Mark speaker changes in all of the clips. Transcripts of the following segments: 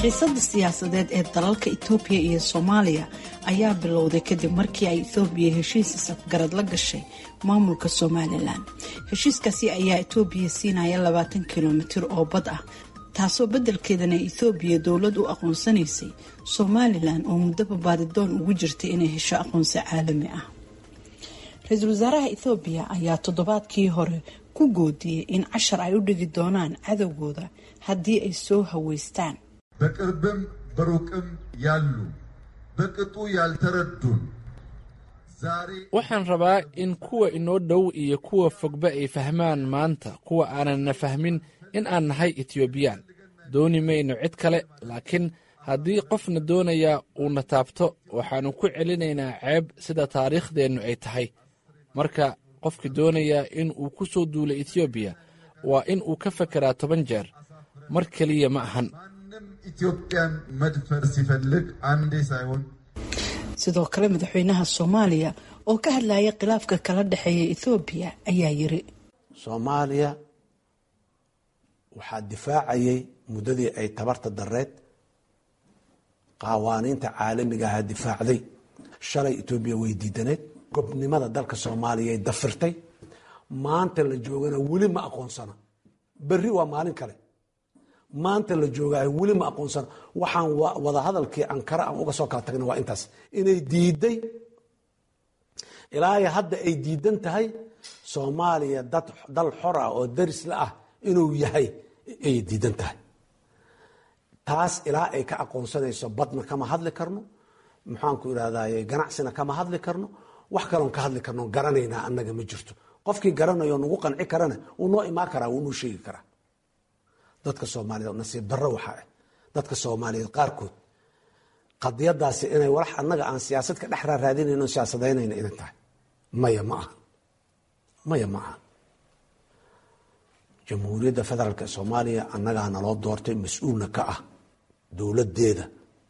Speaker 1: xiisada siyaasadeed ee dalalka itoobiya iyo soomaaliya ayaa bilowday kadib markii ay itoobiya heshiis isafgarad la gashay maamulka somalilan heshiiskaasi ayaa itoobiya siinaya labaatan kilomitir oo bad ah taasoo beddelkeedana ethoobiya dowlad u aqoonsanaysay somalilan oo muddaba baadidoon ugu jirtay inay hesho aqoonsi caalami ah ra-iisul wasaaraha ethoobiya ayaa toddobaadkii hore ku goodiyey in cashar ay u dhigi doonaan cadowgooda haddii ay soo haweystaan
Speaker 2: በቅርብም በሩቅም ያሉ በቅጡ ያልተረዱን ዛሬ
Speaker 3: waxaan rabaa in kuwa inoo dhow iyo kuwa fogba ay fahmaan maanta kuwa aananna fahmin in aan nahay etiobiyaan dooni mayno cid kale laakiin haddii qofna doonayaa uuna taabto waxaannu ku celinaynaa ceeb sida taariikhdeennu ay tahay marka qofka doonayaa in uu ku soo duulo etoobiya waa in uu ka fekeraa toban jeer mar keliya ma ahan
Speaker 2: ማንም ኢትዮጵያን መድፈር ሲፈልግ አንዴ ሳይሆን
Speaker 1: sidoo kale madaxweynaha soomaaliya oo ka hadlaya khilaafka kala dhexeeya ethoobiya ayaa yiri
Speaker 4: soomaaliya waxaa difaacayay muddadii ay tabarta dareed qawaaniinta caalamiga ahaa difaacday shalay etoobiya way diidaneed gobnimada dalka soomaaliya dafirtay maanta la joogana weli ma aqoonsana berri waa maalin kale maanta la joogaay weli ma aqoonsana waxaan wadahadalkii ankara aan uga soo kala tagna waa intaas inay diiday ilaa hadda ay diidan tahay soomaaliya dad dal xor ah oo darisla ah inuu yahay ayay diidan tahay taas ilaa ay ka aqoonsanayso badna kama hadli karno maxaanku irahdaye ganacsina kama hadli karno wax kaloon ka hadli karno garanaynaa annaga ma jirto qofkii garanayo nagu qanci karana wuu noo imaan karaa wuu noo sheegi karaa dadka soomaaliyeed nasiib darro waxaa ah dadka soomaaliyeed qaarkood qadiyadaasi inay walax annaga aan siyaasad ka dhex raaraadinayno siyaasadaynayna inay tahay maya ma aha maya ma aha jamhuuriyadda federaalk ee soomaaliya annagaa naloo doortay mas-uulna ka ah dowladdeeda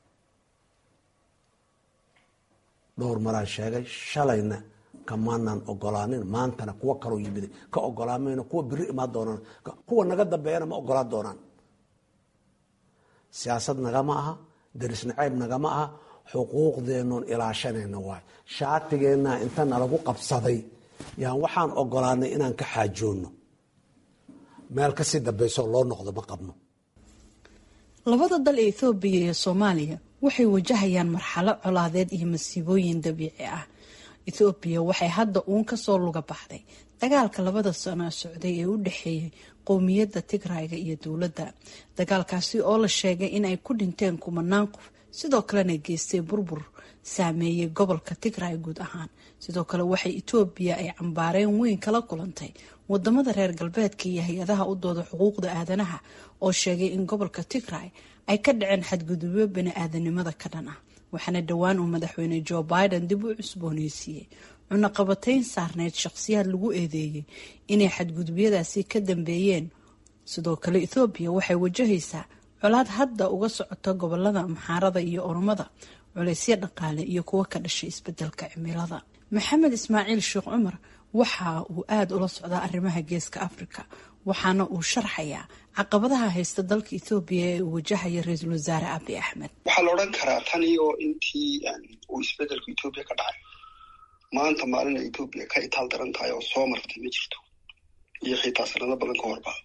Speaker 4: dhowr maraa sheegay shalayna kamaanan ogolaanin maantana kuwa kaloo yimid ka ogolaamayno kuwa biri imaan doonaan kuwa naga dambeeyana ma ogolaan doonaan siyaasad nagama aha daris naceeb nagama aha xuquuqdeennoon ilaashanayna waay shaatigeenna inta nalagu qabsaday yaan waxaan ogolaanay inaan ka xaajoonno meel kasii dambeysoo loo noqdo ma qabno
Speaker 1: labada dal ee ethoobiya iyo soomaaliya waxay wajahayaan marxalo colaadeed iyo masiibooyin dabiici ah ethoobiya waxay hadda uun kasoo luga baxday dagaalka labada sano socday ee u dhexeeyay qowmiyadda tigrayga iyo dowladda dagaalkaasi oo la sheegay in ay ku dhinteen kumanaan qof sidoo kalena geystay burbur saameeyey gobolka tigray guud ahaan sidoo kale waxay etoobiya ay cambaareen weyn kala kulantay wadamada reer galbeedka iyo hay-adaha u dooda xuquuqda aadanaha oo sheegay in gobolka tigray ay ka dhaceen xadgudubyo bani-aadanimada ka dhan ah waxaana dhowaan uu madaxweyne joe biden dib u cusbooneysiiyey cunaqabatayn saarneyd shaqsiyaad lagu eedeeyey inay xadgudubyadaasi ka dambeeyeen sidoo kale ethoobiya waxay wajahaysaa colaad hadda uga socota gobolada maxaarada iyo oromada culeysyo dhaqaale iyo kuwo ka dhashay isbedelka cimilada maxamed ismaaciil sheekh cumar waxa uu aada ula socdaa arrimaha geeska afrika waxaana uu sharxayaa caqabadaha haysta dalka ethoobiya ee uu wajahaya ra-iisul wasaare abi axmed
Speaker 5: waxaa la odhan karaa tan iyo intii uu isbedelku etoobiya ka dhacay maanta maalina etoobiya ka itaal daran tahay oo soo martay ma jirto iyo xitaa sanado badan ka horba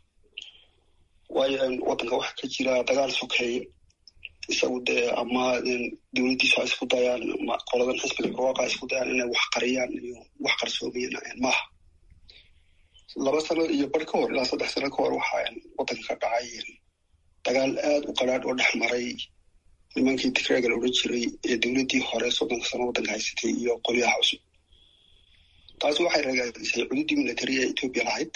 Speaker 5: waayo waddanka waxaa ka jira dagaal sokeeye isagu dee ama dowladdiisu ha isku dayaan ama qoladan xisbiga barwaaqa ha isku dayaan inay wax qariyaan iyo wax qarsoomayaan maaha laba sano iyo bar ka hor ilaa saddex sano ka hor waxaa waddanka ka dhacay dagaal aada u qaraadh oo dhex maray nimankii tigreega la odhan jiray ee dowladdii hore soddonka sano waddanka haysatay iyo qolyaha cusub taasi waxay ragaadisay cududii military ee etoobiya lahayd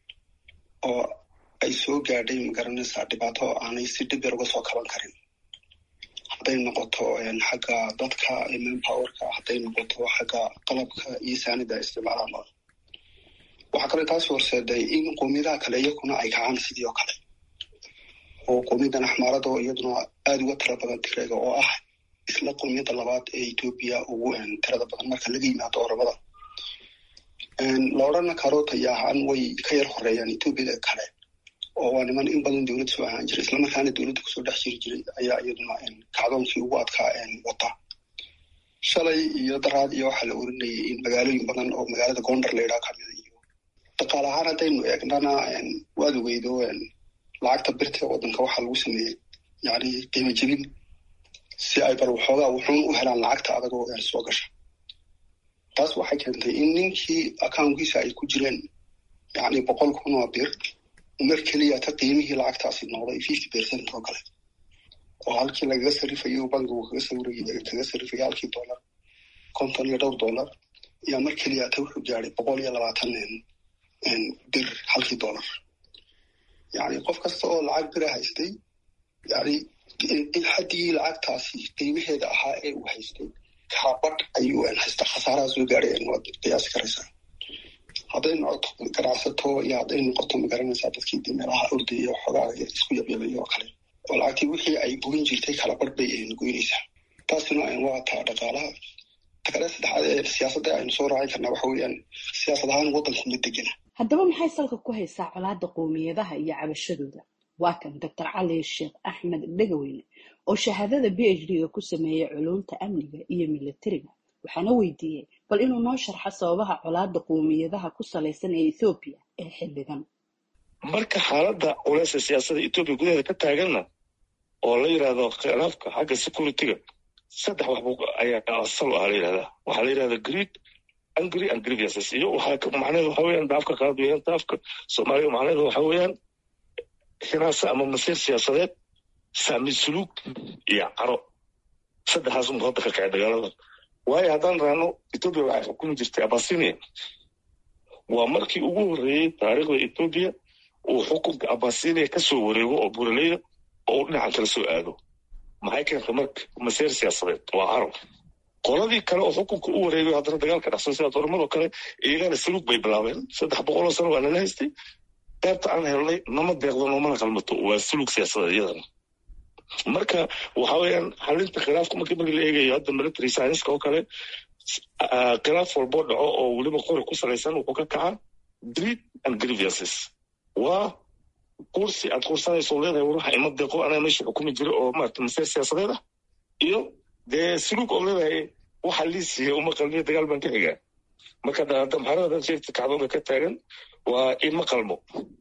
Speaker 5: oo ay soo gaadhay magaranaysaa dhibaato aanay si dhib yar uga soo kaban karin hadday noqoto xagga dadka manpowerka hadday noqoto xagga qalabka iyo saanida isticmaalaan waxaa kale taasi horseeday in qoomiyadaha kale iyakuna ay kacaan sidii oo kale oo qowmiyadan axmaarada oo iyaduna aada uga tira badan tigreega oo ah isla qowmiyadda labaad ee etoobiya ugu tirada badan marka laga yimaado oromada la odhana karo tayaahaan way ka yar horeeyaan etoobiyada kale oo waa niman in badan dowladda soo ahaan jiray islamarkaana dowladda kusoo dhex jiri jiray ayaa iyaduna kacdoonkii ugu adkaa wata shalay iyo daraad iyo waxaa la oranayay in magaalooyin badan oo magaalada gondar laydhaa kamida iyo dhaqaale ahaan haddaynu eegnana waad ogeydo lacagta birta waddanka waxaa lagu sameeyey yani qiimo jebin si ay bar waxoogaa wuxuun u helaan lacagta adagoo soo gasha taas waxay keentay in ninkii accounkiisa ay ku jireen yani boqol kun oo bir mar keliya ta qiimihii lacagtaasi noqday fifty percent oo kale oo halkii lagaga sarifayo bankigu kaga sawirayy kaga sarifaya halkii dollar konton iyo dhowr dollar ayaa mar keliya ta wuxuu gaadhay boqol iyo labaatan bir halkii dollar yani qof kasta oo lacag bira haystay yani haddii lacagtaasi qiimaheeda ahaa ee uu haystay kaabadh ayuu haysta khasaaraha soo gaadhay waad qiyaasi karaysaa hadday noqoto ganacsato iyo hadday noqoto magaranaysaa dadkii de meelaha ordaya waxoogaa isku yabyabay oo kale oo lacagtii wixii ay goyn jirtay kala barh bay goynaysaa taasina waa taa dhaqaalaha takale saddexaad ee siyaasadda aynu soo raacin karnaa waxa weeyaan siyaasad ahaan waddanku ma degena
Speaker 1: haddaba maxay salka ku haysaa colaadda qowmiyadaha iyo cabashadooda waa kan doctor cali sheekh axmed dhegaweyne oo shahaadada b h d-ga ku sameeyey culumta amniga iyo milatariga waxaana weydiiyey bal inuu noo sharxo sababaha colaadda qowmiyadaha ku salaysan ee ethoobiya ee xilligan
Speaker 6: marka xaaladda culeysa siyaasadda etoobiya gudaheeda ka taaganna oo la yidhahdo khilaafka xagga security-ga saddex waxbu ayaa asal ah la yidhahdaa waxaa la yidhahda greed angry and grievances iyo waxaa macnaheedu waxa weeyaan daafka qaad weeyaan daafka soomaaliya macnaheedu waxa weeyaan xinaasa ama masiir siyaasadeed saami suluug iyo caro saddexdaas unba hadda ka kacay dagaalada waayo haddaan raano etoobiya waxay xukumi jirtay abasinia waa markii ugu horreeyey taariikhda etoobiya uu xukunka abasinia ka soo wareego oo buraleyda oo uu dhinacan kala soo aado maxay keentay marka masiir siyaasadeed waa caro qoladii kale oo xukunka u wareegayo haddana dagaalka dhexsan sida dooramadoo kale iyagana saluug bay bilaabeen saddex boqoloo sano waa nala haystay qaybta aan helnay nama deeqdo noomana qalmato waa sulug siyaasadeed iyadana marka waxa weeyaan xalinta khilaafka markii markii la eegayo hadda military scienska oo kale khilaaf walboo dhaco oo weliba qori ku salaysan wuxuu ka kacaa greed and grievances waa kursi aad kursanayso leedahay waruxa ima deeqo anaa meesha xukumi jira oo maarata masiir siyaasadeed ah iyo dee sulug oo leedahay waxa lii siiya uma qalmiyo dagaal baan ka xigaa marka damxarada dad sheegta kacdoonka ka taagan waa ima qalmo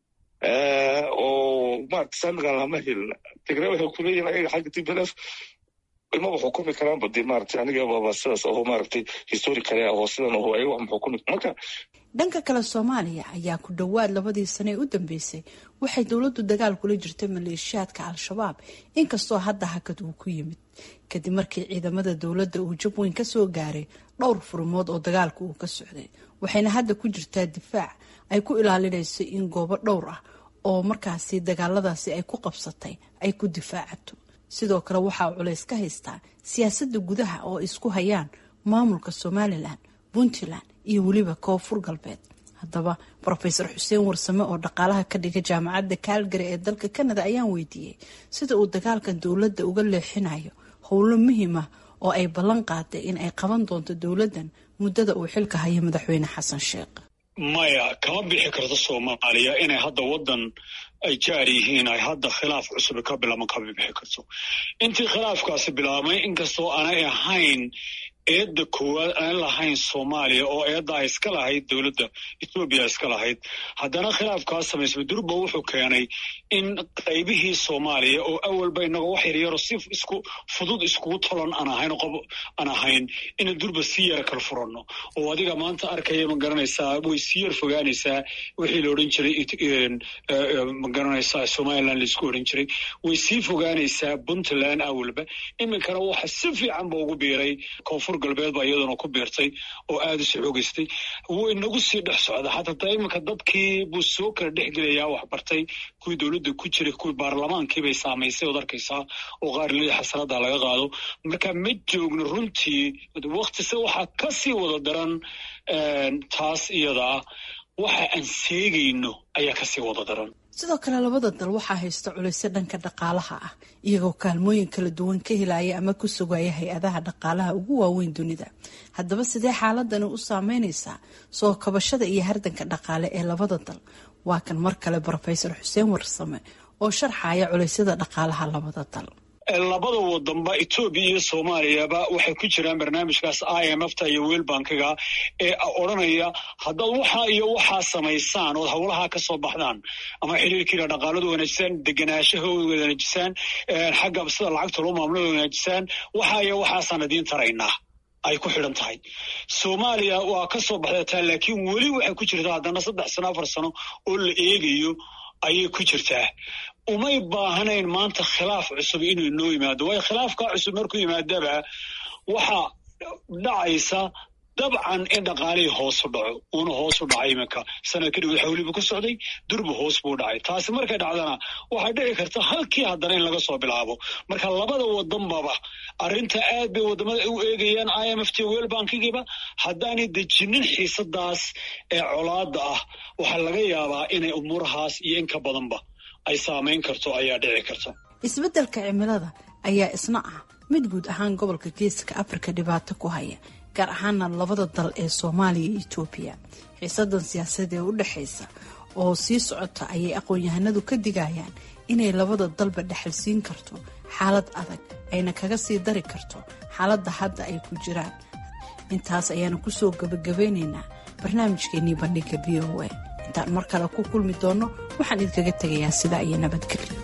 Speaker 6: oo maarata saamigan lama helin tigre waxay ku leeyihin ayaga xagga t b l f imaba xukumi karaanba dee maarata aniga baba sidaas aho maaragtay histori kale ahoo sidan aho ayaga wax ma xukumi marka
Speaker 1: dhanka kale soomaaliya ayaa ku dhowaad labadii sane ee u dambeysay waxay dowladdu dagaal kula jirtay maleeshiyaadka al-shabaab inkastoo hadda hakad uu ku yimid kadib markii ciidamada dowladda uu jab weyn kasoo gaaray dhowr furmood oo dagaalka uu ka socday waxayna hadda ku jirtaa difaac ay ku ilaalinayso in goobo dhowr ah oo markaasi dagaaladaasi ay ku qabsatay ay ku difaacato sidoo kale waxaa culays ka haystaa siyaasadda gudaha oo isku hayaan maamulka somalilan puntland iyo weliba koonfur galbeed haddaba rofeor xuseen warsame oo dhaqaalaha ka dhiga jaamacadda kaalgari ee dalka canada ayaan weydiiyey sida uu dagaalkan dowladda uga leexinayo howlo muhiim ah oo ay ballan qaaday in ay qaban doonto dowladdan muddada uu xilka hayo madaxweyne xasan sheekh
Speaker 7: maya kama bixi karto soomaaliya inay hadda waddan ay jaar yihiin ay hadda khilaaf cusub ka bilaaban kama bixi karto intii khilaafkaasi bilaabmay inkastoo aanay ahayn eedda koowaad aan lahayn soomaaliya oo eedda ay iska lahayd dowladda ethoobiya iska lahayd haddana khilaafkaas samaysmay durba wuxuu keenay in qaybihii soomaaliya oo awalba inagoo wax yaryaro si isku fudud iskugu tolon aan ahayn qob aan ahayn ina durba si yara kala furanno oo adiga maanta arkaya ma garanaysaa way sii yar fogaanaysaa wixii la odhan jiray ma garanaysaa somaliland laisku odhan jiray way sii fogaanaysaa puntland awalba iminkana waxa si fiican ba ugu biiray koonfur galbeed baa iyaduna ku biirtay oo aada isu xoogeystay wuu inagu sii dhex socda xataa iminka dadkii buu soo kala dhex gelayaa wax bartay kuwii dowladda ku jiray kuwii baarlamaankiibay saamaysay ood arkaysaa oo qaar lii xasanada laga qaado marka ma joogno runtii waktise waxaa kasii wada daran taas iyadaa waxa aan seegayno ayaa kasii wada daran
Speaker 1: sidoo kale labada dal waxaa haysta culaysyo dhanka dhaqaalaha ah iyagoo kaalmooyin kala duwan ka helaya ama ku sugaya hay-adaha dhaqaalaha ugu waaweyn dunida haddaba sidee xaaladani u saameyneysaa soo kabashada iyo hardanka dhaqaale ee labada dal waa kan mar kale brofesor xuseen warsame oo sharxaya culeysyada dhaqaalaha labada dal
Speaker 7: labada wadanba etoobiya iyo soomaaliyaba waxay ku jiraan barnaamijkaas i m f ta iyo weel bankiga ee odranaya haddaad waxaa iyo waxaa samaysaan ood howlahaa ka soo baxdaan ama xiriirkiina dhaqaaladu wanaajisaan degenaanshaha wanaajisaan xagga sida lacagta loo maamulo wanaajisaan waxaa iyo waxaasaan idiin taraynaa ay ku xidhan tahay soomaaliya waa ka soo baxdataa laakiin weli waxay ku jirtaa haddana saddex sano afar sano oo la eegayo ayay ku jirtaa umay baahnayn maanta khilaaf cusub inuu inoo yimaado waayo khilaafkaa cusub markuu yimaadaba waxaa dhacaysa dabcan in dhaqaalihii hoosu dhaco uuna hoosu dhacay iminka sanad kadib xawlibu ku socday durba hoos buu dhacay taasi markay dhacdana waxay dhici karta halkii haddana in laga soo bilaabo marka labada wadanbaba arrinta aad bay wadamada u eegayaan i m f t wel bankigiiba haddaanay dejinin xiisadaas ee colaada ah waxaa laga yaabaa inay umuurahaas iyo in ka badanba ay saamayn karto ayaa dhici karta
Speaker 1: isbeddelka cimilada ayaa isna ah mid guud ahaan gobolka geeska afrika dhibaato ku haya gaar ahaana labada dal ee soomaaliya iyo etoobiya xiisadan siyaasadeed ee u dhexaysa oo sii socota ayay aqoon-yahanadu ka digayaan inay labada dalba dhexalsiin karto xaalad adag ayna kaga sii dari karto xaaladda hadda ay ku jiraan intaas ayaanu kusoo gabagabeynaynaa barnaamijkeenii bandhiga v o a intaan mar kale ku kulmi doonno waxaan idinkaga tegayaa sidaa iyo nabadgelyo